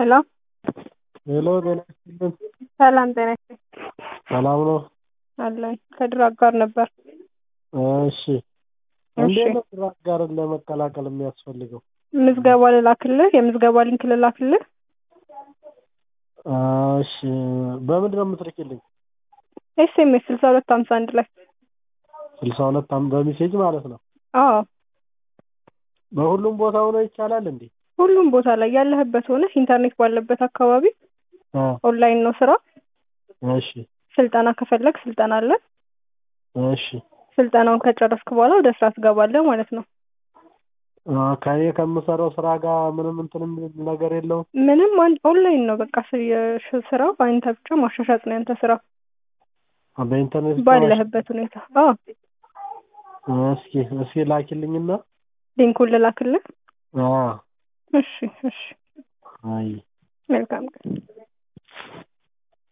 ሄሎ ሄሎ ጤና ይስጥልን። ሰላም ጤና ይስጥልኝ ሰላም ነው? አለሁኝ ከድሮ አጋር ነበር እሺ እንዴት ነው ድሮ አጋርን ለመቀላቀል የሚያስፈልገው? ምዝገባ ልላክልህ የምዝገባ ሊንክ ልላክልህ እሺ በምንድን ነው የምትልኪልኝ? ኤስኤምኤስ ስልሳ ሁለት ሀምሳ አንድ ላይ ስልሳ ሁለት አም- በሜሴጅ ማለት ነው። አዎ በሁሉም ቦታ ሆኖ ይቻላል እንዴ? ሁሉም ቦታ ላይ ያለህበት ሆነ ኢንተርኔት ባለበት አካባቢ አ ኦንላይን ነው ስራ እሺ ስልጠና ከፈለግ ስልጠና አለ እሺ ስልጠናውን ከጨረስክ በኋላ ወደ ስራ ትገባለህ ማለት ነው አ ከእኔ ከምሰራው ስራ ጋር ምንም እንትን የሚል ነገር የለውም? ምንም አንድ ኦንላይን ነው በቃ ስ- የሽ- ስራው አንተ ብቻ ማሻሻጥ ነው ያንተ ስራ አ በኢንተርኔት ብቻ ባለህበት ሁኔታ አዎ ማሽ- እስኪ እስኪ ላኪልኝና ሊንኩን ልላክልህ አ እሺ እሺ አይ መልካም ቀን